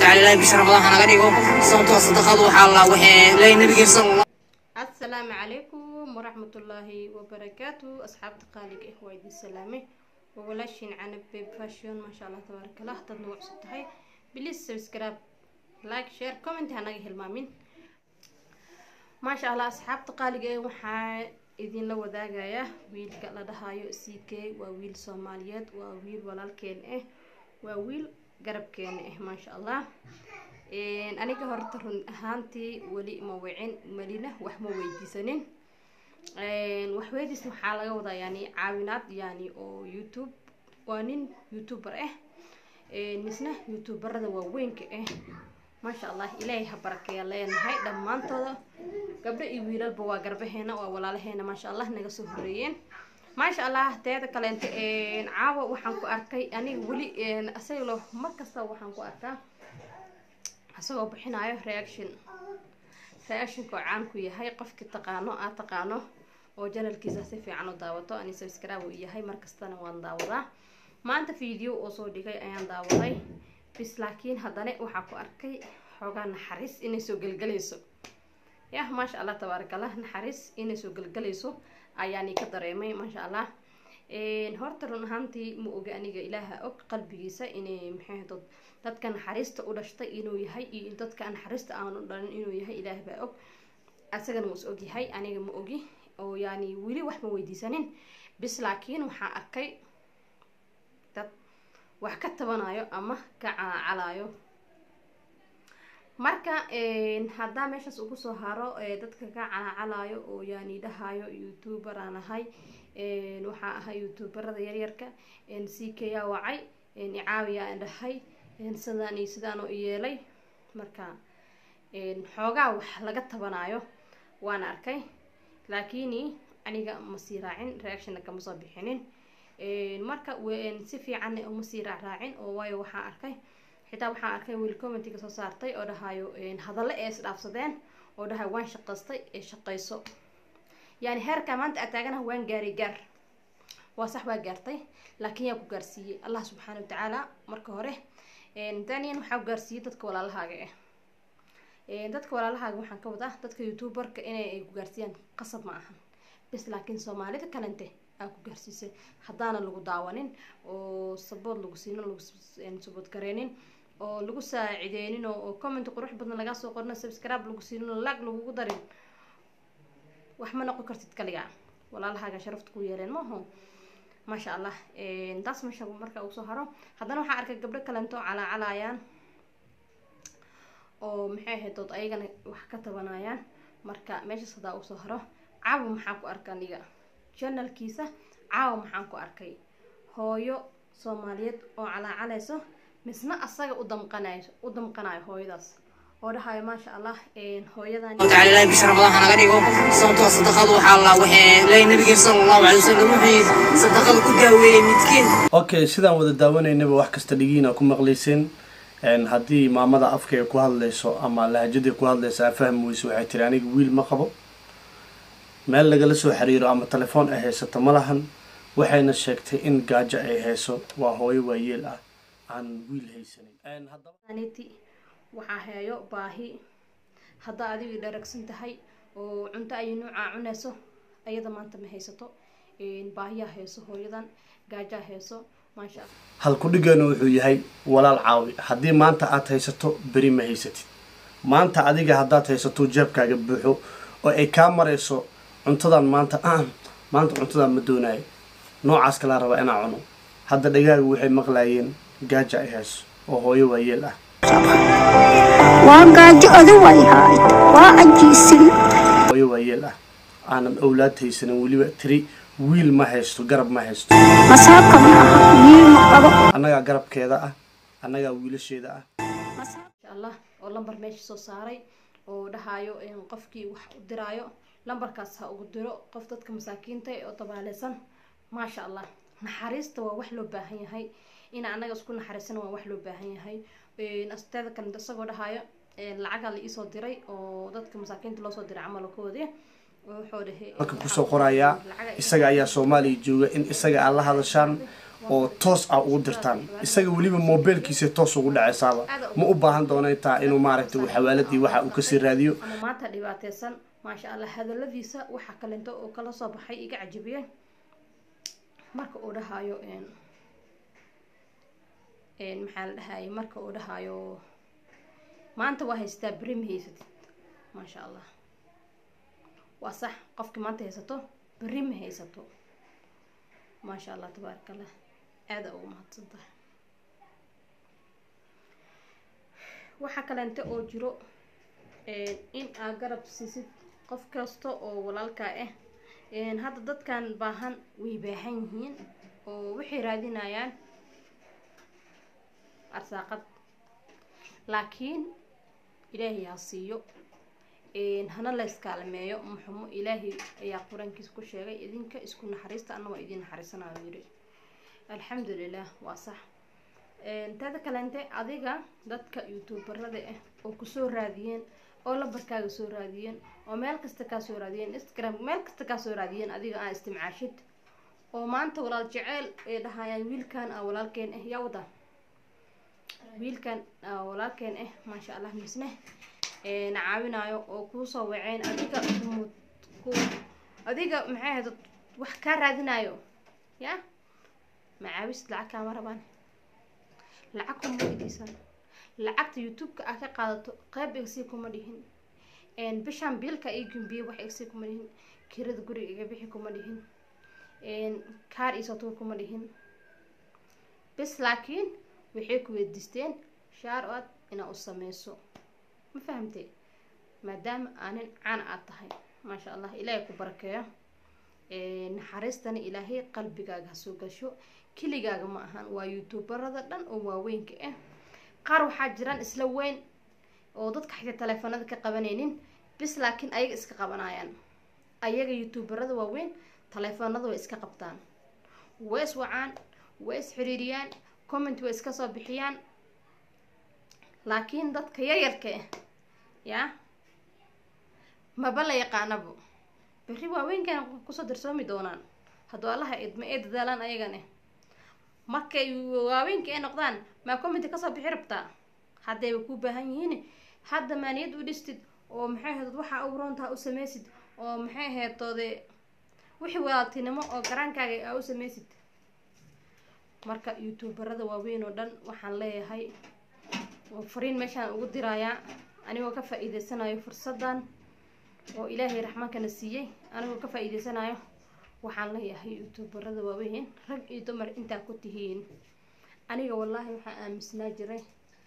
watacaala ilaahay bisha ramadaan hanaga dhigo sababtoo sadaqadu waxaa la waxee leeyahay nabigeena sala asalaamu calaykum waraxmatullaahi wabarakaatu asxaabta qaaliga ah waa idin salaamay waa walaashiin canab babe fashion maasha allah tabaarakallah dad nagu cusub tahay please subscribe like share comment hanaga hilmaamin maasha allah asxaabta qaaliga ah waxaa idinla wadaagaya wiilka la dhahayo c k waa wiil soomaaliyeed waa wiil walaalkeen ah waa wiil garabkeena ah maasha allah aniga horta run ahaantii weli ma wicin melina wax ma weydiisanin wax weydiis waxaa laga wadaa yani caawinaad yani oo youtube waa nin youtuber ah misna youtuberada waaweynka ah maasha allah ilaahay ha barakeeya leenahay dhammaantooda gabdho iyo wiilalba waa garbaheena waa walaalaheena maasha allah naga soo horeeyeen maasha allah teeda kaleenta caawa waxaan ku arkay aniga weli asagalo mar kasta waxaan ku arkaa isagoo bixinayo reaction reactionka oo caan ku yahay qofkii taqaano aad taqaano oo janalkiisa si fiican u daawato ani subscribe uu yahay markastana waan daawadaa maanta video oo soo dhigay ayaan daawaday bis laakiin haddana waxaa ku arkay xoogaa naxariis inay soo gelgelayso yah maasha allah tabaarakallah naxariis inay soo gelgelayso ayaani ka dareemay maasha allah horta run ahaantii ma oga aniga ilaaha og qalbigiisa inay maxay dad dadka naxariista u dhashtay inuu yahay iyo dadka naxariista aanu dhalin inuu yahay ilaah baa og asagana wuu is og yahay aniga ma ogi oo yani weli wax ma weydiisanin bis laakiin waxaa arkay dad wax ka tabanayo ama ka calaacalayo marka haddaa meeshaas ugu soo haro dadka ka calaacalayo oo yani dhahayo youtuber aan ahay waxaa ahay youtuberada yaryarka c k yaa wacay icaawiya aan dhahay sidaan iyo sidaan oo yeelay marka xoogaa wax laga tabanayo waan arkay laakiini aniga ma sii raacin reactionna kama soo bixinin marka si fiicanna uma sii raacraacin oo waayo waxaa arkay xitaa waxaa arkay wiil commentiga soo saartay oo dhahayo hadalle ee isdhaafsadeen oo dhahayo waan shaqaystay ee shaqayso yani heerkaa maanta aad taaganaha waan gaaray gaar waa sax waa gaartay laakiin yaa ku gaarsiiyey allah subxaana watacaala marka hore danian waxaa ku gaarsiiyey dadka walaalahaaga ah dadka walaalahaaga waxaan ka wadaa dadka youtuberka inay ku gaarsiiyaan qasab ma ahan bis laakiin soomaalida kalente aa ku gaarsiisay haddaana lagu daawanin oo sabood lagu siinin lagu sabood gareynin oo lagu saacideynin oo comment qurux badan lagaa soo qorna subscribe lagu siinin oo lag lagugu darin wax ma noqon kartid kaliga walaalahaaga sharafta ku yeeleen maaho maasha allah taas meesha marka uu soo haro haddana waxaa arkay gabdho kalento calaacalayaan oo maxay ahayd dood ayagana wax ka tabanayaan marka meeshaas haddaa uu soo haro caawa maxaan ku arka aniga janalkiisa caawa maxaan ku arkay hooyo soomaaliyeed oo calaacalayso misna asaga u damqanayo u damqanayo hooyadaas oo dhahayo maasha allah hooyadan watacaala ilaahay bisha ramadaan hanaga dhigo sababtoo sadaqadu waxaa la waxee leeyahay nabigeena sala allahu calay wasalam wuxuu sadaqada ku daaweeyey midkiin okay sidaan wada daawanaynaba wax kasta dhigiina ku maqlayseen haddii maamada afkayga ku hadlayso ama lahajadii ku hadlayso aa fahmi weyso waxay tiri aniga wiil ma qabo meel lagala soo xiriiro ama telefoon ay haysato ma lahan waxayna sheegtay in gaajo ay hayso waa hooyo waayeel ah aan wiil haysanin aniti waxaa heeyo baahi haddaa adigu dharagsan tahay oo cunto ay nuucaa cunayso ayada maanta ma haysato baahiyaa hayso hooyadan gaajaa hayso maasha halkudhigeenu wuxuu yahay walaal caawi haddii maanta aad haysato beri ma haysatid maanta adiga haddaad haysato jeebkaaga buuxo oo ay kaa marayso cuntadan maanta maanta cuntadan ma doonayo noocaas kalaa raba inaa cuno hadda dhagaagu waxay maqlaayeen gaaja ay hayso oo hooyo waayeel ah waa gaajo oda way hayd waa ajiisin hooyo waayeel ah aanan owlaad haysanin weliba tiri wiil ma haysto garab ma haysto masaabka ma aha wiil ma qabo annagaa garabkeeda ah annagaa wiilasheeda ah insha allah oo lambar meesha soo saaray oo dhahayo qofkii wax u diraayo lambarkaas ha ugu diro qof dadka masaakiinta oo dabaaleysan maasha allah naxariista waa wax loo baahan yahay in annaga isku naxariisana waa wax loo baahan yahay asteeda kale isagoo dhahayo lacagaa la iisoo diray oo dadka masaakiinta loosoo diray camalkoodii oo wuxuu dhahay halka kusoo qorayaa isaga ayaa soomaaliya jooga in isaga aad la hadashaan oo toos ah ugu dirtaan isaga weliba mobilkiisa toos ugu dhacaysaaba ma u baahan doono intaa inuu maaragtay uu xawaaladii waxa uu kasii raadiyo ama maanta dhibaateysan maasha allah hadaladiisa waxa kalento oo kala soo baxay iga cajabiyey marka uu dhahayo een een maxaa la dhahaye marka uu dhahayo maanta waa haystaa beri ma haysatid maasha allah waa sax qofkii maanta haysato beri ma haysato maasha allah tabaaraka allah aada ugu mahadsan tahay waxaa kalente oo jiro een, in aa garab siisid qof kasta oo walaalkaa ah een, hadda dadkan baahan way baahan yihiin oo waxay raadinayaan arsaaqad laakiin ilaahay ha siiyo een, hana la iskaalameeyo muxumo ilaahay ayaa qur-aankiisa ku sheegay idinka isku naxariista anna waa idin naxariisanayo yiri alxamdulilah waa sax Een, taada kalente adiga dadka youtuberada ah oo kusoo raadiyeen oo lambarkaaga soo raadiyeen oo meel kasta kaa soo raadiyeen instagram meel kasta kaa soo raadiyeen adiga aa istimcaashid oo maanta walaal jeceyl ay dhahayaan wiilkan aa walaalkeen ah yaa wada wiilkan aa walaalkeen ah maasha allah misne na caawinayo oo kuusoo waceen adiga kumud ku adiga maxay ahayd wax kaa raadinayo ya macaawis lacag kaama rabaan lacag kuma weydiisan lacagta youtube-ka aa ka qaadato qeyb igsii kuma dhihin bishaan biilka ii gumbiye wax igsii kuma dhihin kirada guriga iga bixi kuma dhihin kaar iisatuur kuma dhihin bis laakiin waxay ku weydiisteen shaar od inaa u sameyso ma fahamtee maadaama aanin cana aad tahay maasha allah ilaahay ku barakeeyo naxariistana ilaahay qalbigaaga ha soo gasho keligaaga ma ahan waa youtuberada dhan oo waaweynka ah qaar waxaa jiraan isla weyn oo dadka xitaa taleefanada ka qabanaynin bis laakiin ayaga iska qabanayaan ayaga youtuberada waaweyn taleefanada way iska qabtaan way is wacaan way is xiriiriyaan comment way iska soo bixiyaan laakiin dadka yaryarka ah yaa maba la yaqaanabo berri waaweynkan kusoo darsoomi doonaan hadduu allaha idma ee dadaalaan ayagane markay waaweynka ay noqdaan maa commenti kasoo bixi rabtaa haddayba kuu baahan yihiin hadda maaniyad u dhistid oo maxay ahayd waxaa u roontaa u sameysid oo maxay ahayd toode wixii walaaltinimo oo garaankaaga aa u sameysid marka youtuberada waaweyn oo dhan waxaan leeyahay fariin meeshaan ugu dirayaa anigoo ka faa-iideysanayo fursadan oo ilaahay raxmaankana siiyey anigoo ka faa-iideysanayo waxaan leeyahay youtuberada waaweyn rag iyo dumar intaa ku tihiin aniga wallaahi waxaan aaminsanaa jiray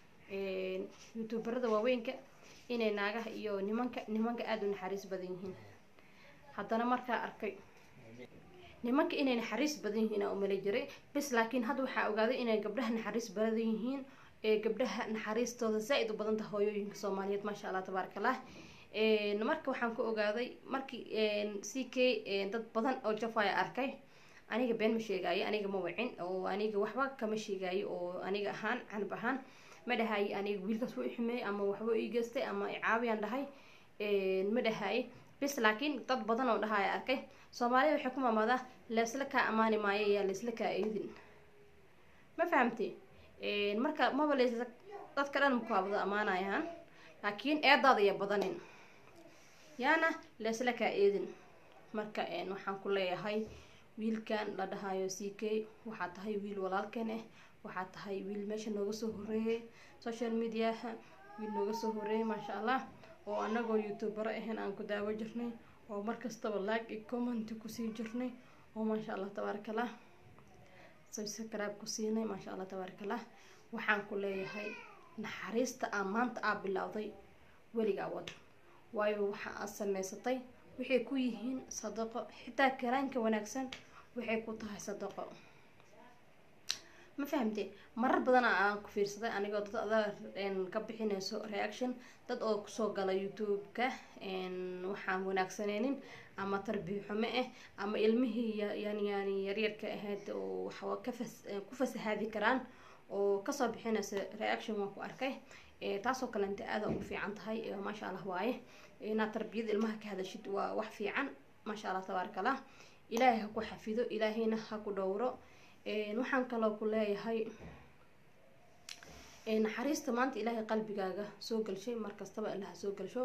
youtuberada waaweynka inay naagaha iyo nimanka nimanka aada u naxariis badan yihiin haddana markaa arkay nimanka inay naxariis badan yihiin aa umala jiray bis laakiin hadda waxaa ogaaday inay gabdhaha naxariis badan yihiin ee gabdhaha naxariistooda zaa-id u badanta hooyooyinka soomaaliyeed maasha allah tabaaraka allah marka waxaan ku ogaaday markii c k dad badan oo jafaya arkay aniga been ma sheegaayo aniga ma wicin oo aniga waxba kama sheegaayo oo aniga ahaan canab ahaan ma dhahaye aniga wiilkaas wuu ixumeeyey ama waxba ii geystay ama icaawiyaan dhahay ma dhahaye bis laakiin dad badan oo dhahaya arkay soomaalida waxay ku maamaadaa leesla kaa amaani maayo yaa leesla kaa eedin ma fahamtee marka maba leesla dadka dhan mukaabada amaanayaan laakiin eedaada iyo badanin yaana leesla kaa eedin marka waxaan ku leeyahay wiilkan la dhahayo c k waxaa tahay wiil walaalkeen ah waxaa tahay wiil meesha nooga soo horeeyay social mediaha wiil nooga soo horeeyay maasha allah oo anagoo youtubero ahayn aan ku daawo jirnay oo markastaba like iyo comment kusii jirnay oo maasha allah tabaaraka allah subscribe ku siinay maasha allah tabaaraka allah waxaan ku leeyahay naxariista aa maanta aa bilowday weligaa wad waayo waxa aad sameysatay waxay ku yihiin sadaqo xitaa karaanka wanaagsan waxay ku tahay sadaqo ma fahamtee marar badana aan ku fiirsaday anigoo dad adaa ka bixinayso reaction dad oo kusoo gala youtube-ka waxaan wanaagsaneynin ama tarbiya xumo ah ama ilmihii yani yani yaryarka ahayd oo waxaa ka fas ku fasahaadi karaan oo kasoo bixinaysa reaction waan ku arkay taasoo kalenta aada ugu fiican tahay maasha allah waaye inaad tarbiyada ilmaha ka hadashid waa wax fiican maasha allah tabaaraka allah ilaahay ha ku xafido ilaahayna ha ku dhowro waxaan kaloo ku leeyahay naxariista maanta ilaahay qalbigaaga soo gelshay markastaba ilaha soo gelsho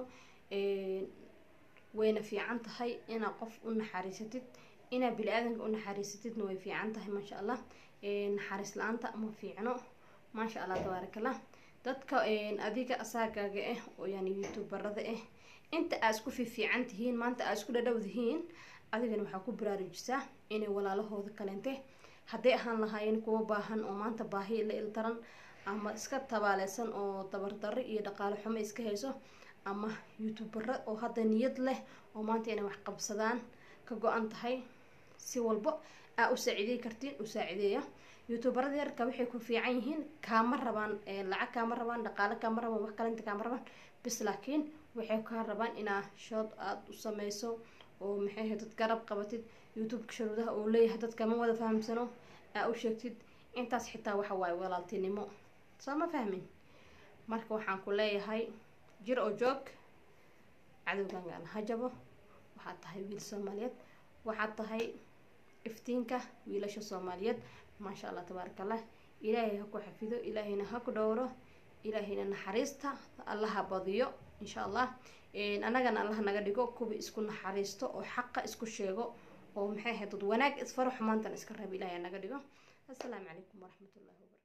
wayna fiican tahay inaad qof u naxariisatid inaad bili-aadanka u naxariisatidna way fiican tahay maasha allah naxariis la-aanta ma fiicno maasha allah tabaarakallah dadka adiga asaagaaga ah oo yani youtuberada ah inta aad isku fiifiican tihiin maanta aad isku dhadhow tihiin adigana waxaa ku baraarujisaa inay walaalahooda kaleente hadday ahaan lahaayeen kuwa baahan oo maanta baahi la ildaran ama iska tabaaleysan oo tabardarro iyo dhaqaale xumo iska hayso ama youtubero oo hadda niyad leh oo maanta inay wax qabsadaan ka go-an tahay si walbo aa u saaciidey kartiin u saaciideeya youtuberada yarka waxay ku fiican yihiin kaama rabaan lacag kaama rabaan dhaqaale kaama rabaan wax kalenta kaama rabaan bis laakiin waxay kaa rabaan inaa shood aada u sameyso oo maxay ahayd dad garab qabatid youtubeka sharuudaha uu leeyahay dadka ma wada fahamsano aa u sheegtid intaas xitaa waxa waaye walaaltinimo soo ma fahmin marka waxaan ku leeyahay jir oo joog cadowgangaan ha jabo waxaad tahay wiil soomaaliyeed waxaad tahay iftiinka wiilasha soomaaliyeed maasha allah tabaaraka allah ilaahay ha ku xafido ilaahayna ha ku dhowro ilaahayna naxariista allaha badiyo insha allah annagana allah naga dhigo kuwa isku naxariisto oo xaqa isku sheego oo maxay ahayd dad wanaag isfaro xumaantan iska reeb ilaahay naga dhigo assalaamu calaykum waraxmatullahi wabarakatu